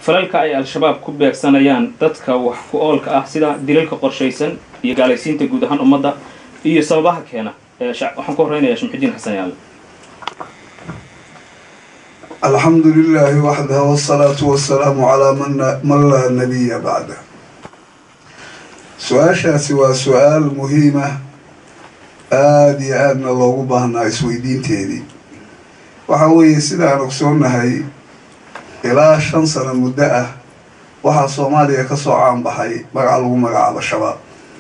falalka ay al-shabaab ku beegsanayaan dadka wax ku oolka ah sida dilalka qorshaysan iyo gaalaysiinta guud ahaan ummadda iyo sababaha keena waxaan ku horeynayaa shamxudiin xasan yaale alxamdu lilaahi waxdah wsalaatu wasalaamu calaa man laa nabiya bacda su-aashaasi waa su-aal muhiima aada iyo aadna loogu baahnaa isweydiinteedii waxa weeye sidaan ogsoonahay ilaa shan sano muddo ah waxaa soomaaliya ka soo caanbaxay magaca lagu magacaabo shabaab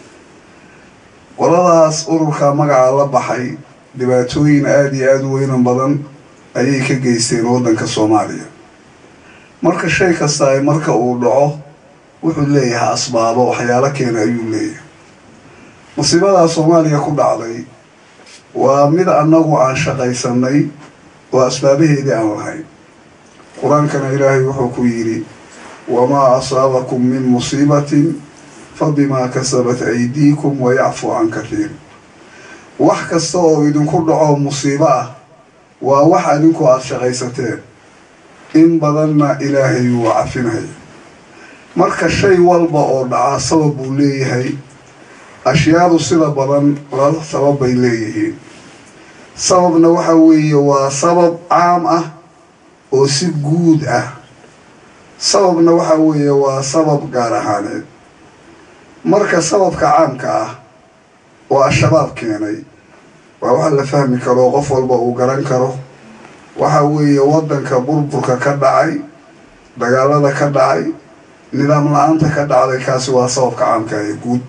qoladaas ururka magaca la baxay dhibaatooyin aada iyo aada u weynan badan ayay ka geysteen waddanka soomaaliya marka shay kasta ay marka uu dhaco wuxuu leeyahay asbaabo waxyaalo keena ayuu leeyahay musiibadaa soomaaliya ku dhacday waa mid annagu aan shaqaysanay oo asbaabaheedii aan lahayn qur-aankana ilaahay wuxuu ku yidhi wamaa asaabakum min musiibatin fa bimaa kasabat aydiikum wa yacfu can kathiir wax kasta oo idinku dhaco musiibo ah waa wax adinku aada shaqaysateen in badanna ilaahay wuu cafinaya marka shay walba oo dhacaa sabab buu leeyahay ashyaadu sida badan laba sabab bay leeyihiin sababna waxa weeye waa sabab caam ah oo si guud ah sababna waxa weeye waa sabab gaar ahaaneed marka sababka caamka ah oo al-shabaab keenay waa wax la fahmi karo qof walba uu garan karo waxa weeye waddanka burburka ka dhacay dagaalada ka dhacay nidaam la-aanta ka dhacday kaasi waa sababka caamka ee guud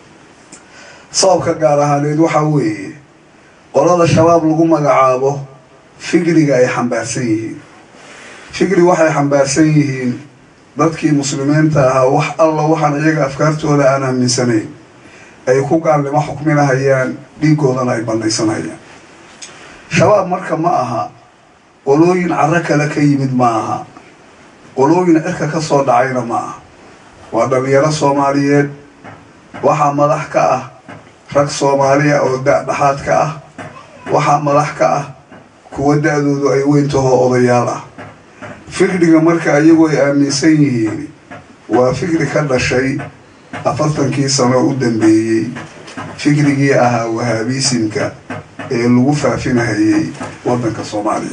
sababka gaar ahaaneed waxa weeye qolada shabaab lagu magacaabo fikriga ay xambaarsan yihiin fikri waxay xambaarsan yihiin dadkii muslimiinta ahaa wax alla waxaan iyaga afkaartooda aan aaminsanayn ay ku gaalnimo xukminahayaan dhiigoodana ay bandhaysanayaan shabaab marka ma aha qolooyin caro kale ka yimid ma aha qolooyin cirka ka soo dhacayna ma aha waa dhalinyaro soomaaliyeed waxaa madax ka ah rag soomaaliya oo da-dhaxaad ka ah waxaa madax ka ah kuwa da-doodu ay weyntahoo odayaal ah fikriga marka iyagu ay aaminsan yihiin waa fikri ka dhashay afartankii sano u dambeeyey fikrigii ahaa wahaabiisimka ee lagu faafinahayay waddanka soomaaliya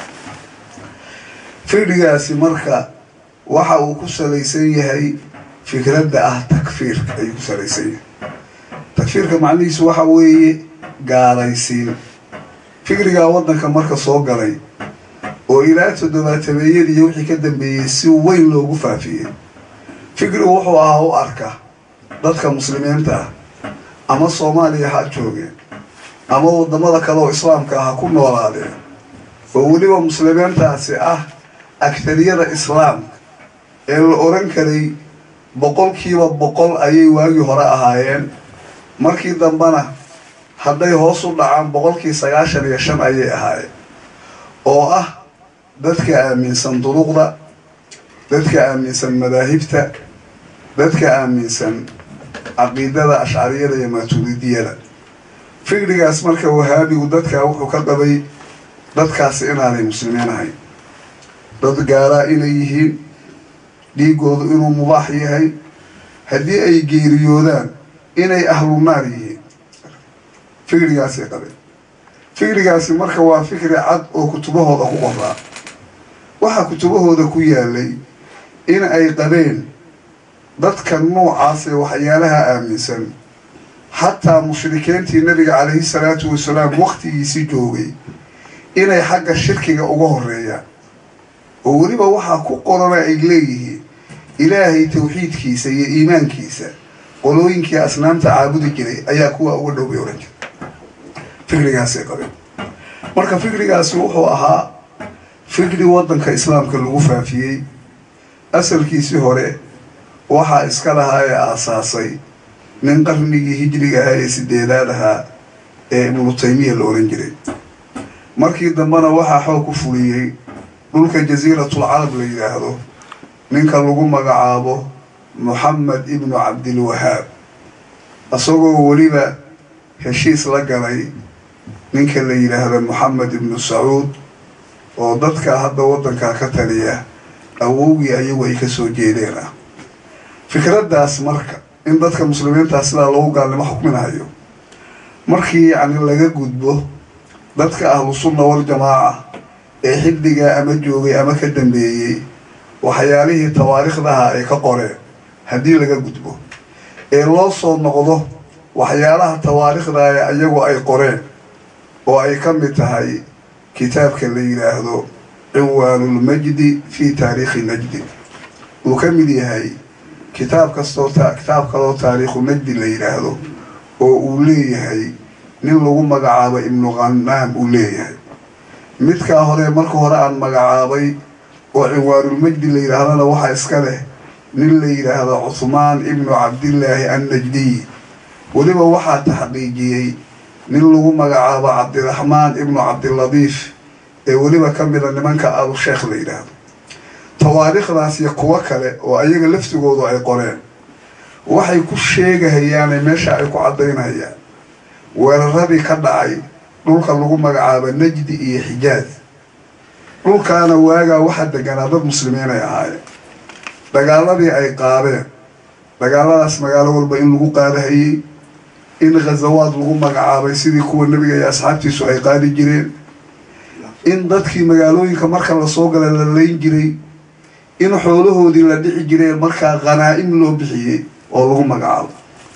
fikrigaasi marka waxa uu ku salaysan yahay fikradda ah takfiirka ayuu ku salaysan yahay takfiirka macnihiisu waxa weeye gaalaysiin fikrigaa waddanka marka soo galay oo ilaa toddobaatameeyadii iyo wixii ka dambeeyey si weyn loogu faafiyey fikrigu wuxuu ahaa u arka dadka muslimiinta ah ama soomaaliya ha joogeen ama waddamada kale oo islaamka ah ha ku noolaadeen oo weliba muslimiintaasi ah agtariyada islaamka ee la oran karay boqolkiiba boqol ayay waagii hore ahaayeen markii dambena hadday hoos u dhacaan boqolkii sagaashan iyo shan ayay ahaayeen oo ah dadka aaminsan duruqda dadka aaminsan madaahibta dadka aaminsan caqiidada ashcariyada iyo maaturidiyada fikrigaas marka wahaabigu dadkaa wuxuu ka qabay dadkaasi inaanay muslimiin ahayn dad gaalaa inay yihiin dhiigoodu inuu mubaax yahay haddii ay geeriyoodaan inay ahlu naar yihiin fikrigaasay qabeen fikrigaasi marka waa fikri cad oo kutubahooda ku qoraa waxaa kutubahooda ku yaalay in ay qabeen dadka noocaas ee waxyaalaha aaminsan xataa mushrikiintii nabiga calayhi salaatu wasalaam waktigiisi joogay inay xagga shirkiga uga horeeyaan oo weliba waxaa ku qorana ay leeyihiin ilaahay tawxiidkiisa iyo iimaankiisa qolooyinkii asnaamta caabudi jiray ayaa kuwa uga dhow bay ohan jira fikrigaasay qabeen marka fikrigaasi wuxuu ahaa fikri waddanka islaamka lagu faafiyey asalkiisii hore waxaa iska lahaa ee aasaasay nin qarnigii hijriga ahaa ee sideedaad ahaa ee ibnu taymiya la ohan jiray markii dambena waxaa xoog ku fuliyey dhulka jasiiratul carab la yidhaahdo ninka lagu magacaabo moxamed ibnu cabdilwahaab isagoo weliba heshiis la galay ninka la yidhaahdo moxamed ibnu sacuud oo dadka hadda waddankaa ka taliya awowgii ayagu ay kasoo jeedeen ah fikraddaas marka in dadka muslimiintaa sidaa lagu gaalnimo xukminayo markii yacni laga gudbo dadka ahlu sunna waljamaaca ee xilligaa ama joogay ama ka dambeeyey waxyaalihii tawaariikhdaha ay ka qoreen haddii laga gudbo ee loo soo noqdo waxyaalaha tawaariikhda ee iyagu ay qoreen oo ay ka mid tahay kitaabka la yidhaahdo cinwaanulmajdi fi taariikhi najdi uu ka mid yahay kitaab kastoo kitaab kaloo taariikhu najdi la yidhaahdo oo uu leeyahay nin lagu magacaabo ibnu qanaam uu leeyahay midkaa hore marka hore aan magacaabay oo cinwaanulmajdi la yidhaahdana waxaa iska leh nin la yidhaahdo cuhmaan ibnu cabdillaahi annajdiy weliba waxaa taxqiijiyey nin lagu magacaabo cabdiraxmaan ibnu cabdiladiif ee weliba ka mida nimanka alusheekh la yidhaahdo tawaariikhdaas iyo kuwo kale oo ayaga laftigoodu ay qoreen waxay ku sheegahayaane meesha ay ku caddaynayaan weeraradii ka dhacay dhulka lagu magacaabo najdi iyo xijaaz dhulkaana waagaa waxaa deganaa dad muslimiin ay ahaayeen dagaaladii ay qaadeen dagaaladaas magaalo walba in lagu qaadahayey in khazawaad lagu magacaabay sidii kuwa nebiga iyo asxaabtiisu ay qaadi jireen in dadkii magaalooyinka marka lasoo gala la layn jiray in xoolahoodii la dhici jireen markaa khanaa-im loo bixiyey oo lagu magacaabo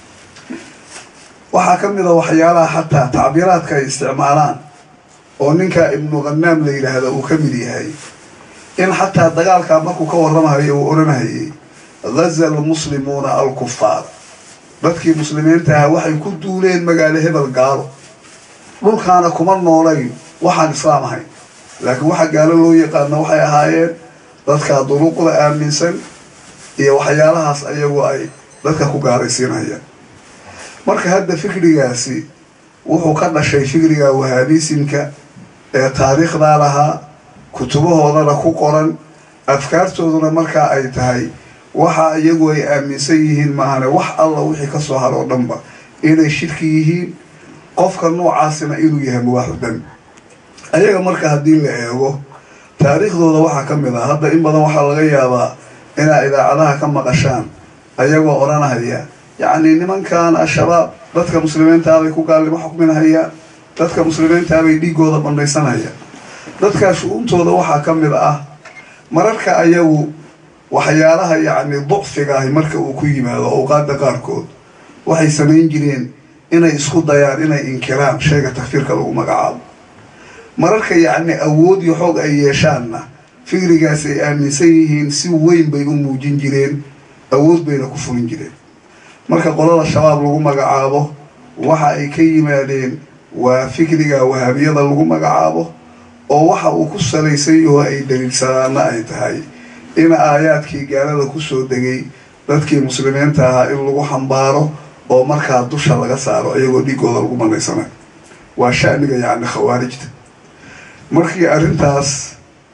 waxaa ka mid a waxyaalaha xataa tacbiiraadka ay isticmaalaan oo ninka ibnu khanaam la yidhaahda uu ka mid yahay in xataa dagaalkaa markuu ka warramahayo uu odhanhayay ghaza almuslimuuna alkufaar dadkii muslimiinta ahaa waxay ku duuleen magaalo hebel gaalo dhulkaana kuma noolayn waxaan islaam ahayn laakiin waxa gaalo loo yaqaano waxay ahaayeen dadka duruuqda aaminsan iyo waxyaalahaas ayagu ay dadka ku gaaraysiinayaan marka hadda fikrigaasi wuxuu ka dhashay fikriga wahaabisimka ee taariikhdaa lahaa kutubahoodana ku qoran afkaartooduna markaa ay tahay waxa iyagu ay aaminsan yihiin maahane wax alla wixii ka soo haro o dhanba inay shirki yihiin qofka noocaasina inuu yahay mubaaxu dami ayaga marka haddii la eego taariikhdooda waxaa ka mid ah hadda in badan waxaa laga yaabaa inaa idaacadaha ka maqashaan ayagoo odhanahaya yacni nimankan al-shabaab dadka muslimiintaabay ku gaalnimo xukminahayaan dadka muslimiintaabay dhiigooda bandhaysanayaan dadkaa shu-uuntooda waxaa ka mid ah mararka ayagu waxyaalaha yacni ducfiga ahi marka uu ku yimaado awqaada qaarkood waxay samayn jireen inay isku dayaan inay inkiraan sheega takfiirka lagu magacaabo mararka yacni awood iyo xoog ay yeeshaanna fikrigaas ay aaminsan yihiin si weyn bay u muujin jireen awood bayna ku fulin jireen marka qolada shabaab lagu magacaabo waxa ay ka yimaadeen waa fikriga wahaabiyada lagu magacaabo oo waxa uu ku salaysan yaho ay daliilsanaana ay tahay in aayaadkii gaalada kusoo degay dadkii muslimiinta ahaa in lagu xambaaro oo markaa dusha laga saaro iyagoo dhiigooda lagu manaysanayo waa shaniga yacni khawaarijta markii arrintaas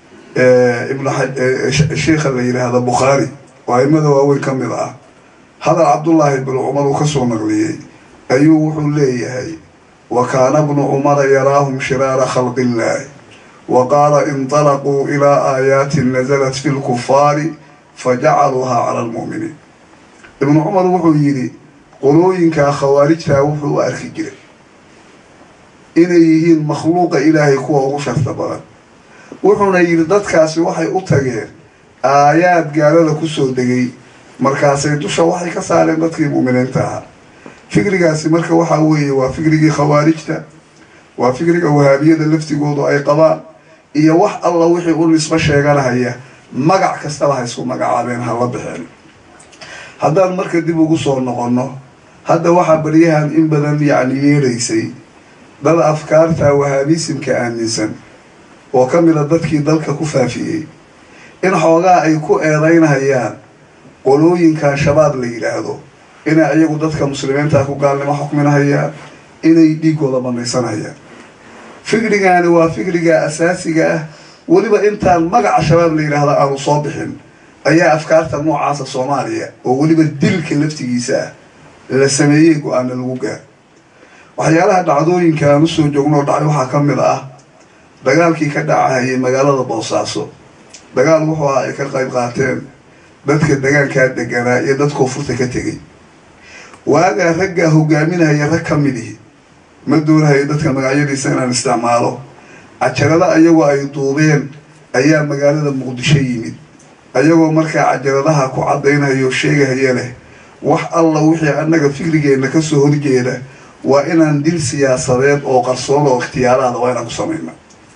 ibnsheikha la yidhaahda bukhaari oo aimada waaweyn ka mid ah hadal cabdullaahi bnu cumar uu kasoo naqliyey ayuu wuxuu leeyahay wa kaana bnu cumara yaraahum shiraara khalqi illaahi wa qaala inطalaquu ilaa aayaatin nasalat fi lkufaari fajacaluuhaa cala almu'miniin ibnu cumar wuxuu yidhi qolooyinkaa khawaarijtaa wuxuu u arki jiray inay yihiin makhluuqa ilaahay kuwa ugu sharta badan wuxuuna yidhi dadkaasi waxay u tageen aayaad gaalada kusoo degay markaasay dusha waxay ka saareen dadkii mu'miniinta ahaa fikrigaasi marka waxaa weeye waa fikrigii khawaarijta waa fikriga wahaabiyada laftigoodu ay qabaan iyo wax alla wixii u nisbo sheeganahaya magac kastaba ha isku magacaabeen ha la baxeen haddaan marka dib ugu soo noqonno hadda waxaa baryahan in badan yacni yeedhaysay dad afkaarta wahaabisimka aaminsan oo ka mida dadkii dalka ku faafiyey in xoogaa ay ku eedaynhayaan qolooyinkan shabaab la yidhaahdo inay iyagu dadka muslimiinta ku gaalnimo xukminahayaan inay dhiigooda banaysanayaan fikrigaani waa fikriga asaasiga ah weliba intaan magaca shabaab la yidhaahda aanu soo bixin ayaa afkaarta noocaasa soomaaliya oo weliba dilka laftigiisa ah la sameeyey go-aana lagu gaar waxyaalaha dhacdooyinka aan usoo joogno oo dhacay waxaa ka mid ah dagaalkii ka dhacahayay magaalada boosaaso dagaal wuxuu ahaa ay ka qayb qaateen dadka degaankaa deganaa iyo dad koonfurta ka tegay waagaa raggaa hogaaminaya rag ka mid ihi ma doonahayo dadka magacyadiisa inaan isticmaalo cajarada ayagoo ay duubeen ayaa magaalada muqdisho yimid ayagoo markaa cajaradaha ku caddaynhayo sheegahaya leh wax alla wixii annaga fikrigeenna kasoo horjeeda waa inaan dil siyaasadeed oo qarsoon oo ikhtiyaaraada waa inaan ku samayna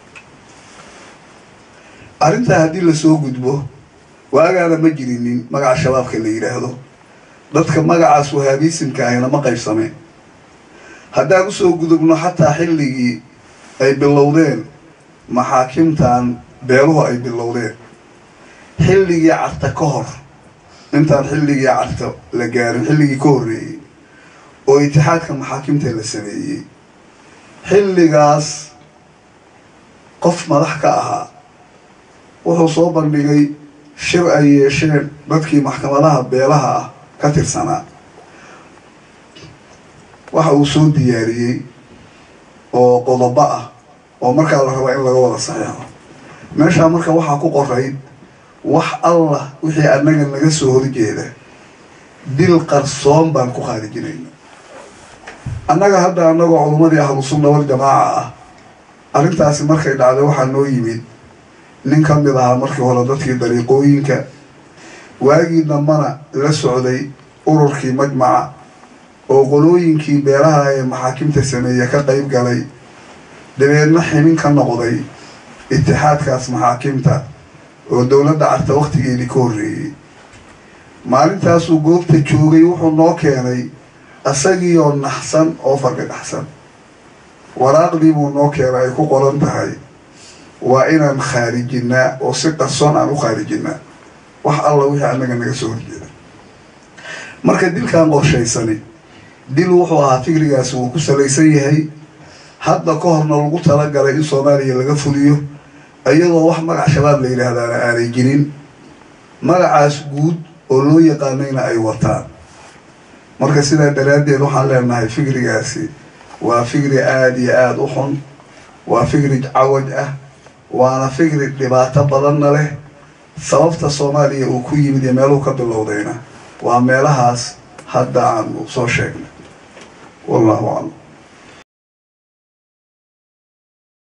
arrintaa haddii lasoo gudbo waagaana ma jirinin magaca shabaabka la yidhaahdo dadka magacaas wahaabiisimka ahina ma qaybsameen haddaan usoo gudubno xataa xilligii ay bilowdeen maxaakimtan beeluhu ay bilowdeen xilligii carta ka hor intaan xilligii carta la gaarin xilligii ka horreeyey oo itixaadka maxaakimta la sameeyey xilligaas qof madax ka ahaa wuxuu soo bandhigay shir ay yeesheen dadkii maxkamadaha beelaha ah ka tirsanaa waxa uu soo diyaariyey oo qodobo ah oo markaa la rabaa in laga wada saxeexo meeshaa marka waxaa ku qorayd wax allah wixii annaga naga soo horjeeda dil qarsoon baan ku khaarijinayna annaga hadda annagoo culummadii ahlu sunna wal jamaaca ah arrintaasi markay dhacday waxaa noo yimid nin ka mid ahaa markii hore dadkii dariiqooyinka waagii dambana la socday ururkii majmaca oo qolooyinkii beelaha ee maxaakimta sameeye ka qayb galay dabeedna ximin ka noqday itixaadkaas maxaakimta oo dowladda carta waktigeedii ka horreeyey maalintaasuu goobta joogay wuxuu noo keenay isagiioo naxsan oo fargagaxsan waraaqdii buu noo keenay ay ku qoran tahay waa inaan khaarijinaa oo si qarsoon aan u khaarijinaa wax alla wixii annaga naga soo horjeeda marka dilkan qorshaysani dil wuxuu ahaa fikrigaasi wuu ku salaysan yahay hadda ka horna lagu talagalay in soomaaliya laga fuliyo iyadoo wax magac shabaab la yidhaahdaana aanay jirin magacaas guud oo loo yaqaanayna ay wataan marka sidaa daraaddeed waxaan leenahay fikrigaasi waa fikri aada iyo aada u xun waa fikri cawaj ah waana fikri dhibaato badanna leh sababta soomaaliya uu ku yimid iyo meeluhu ka bilowdayna waa meelahaas hadda aanu soo sheegnay wallahu aclam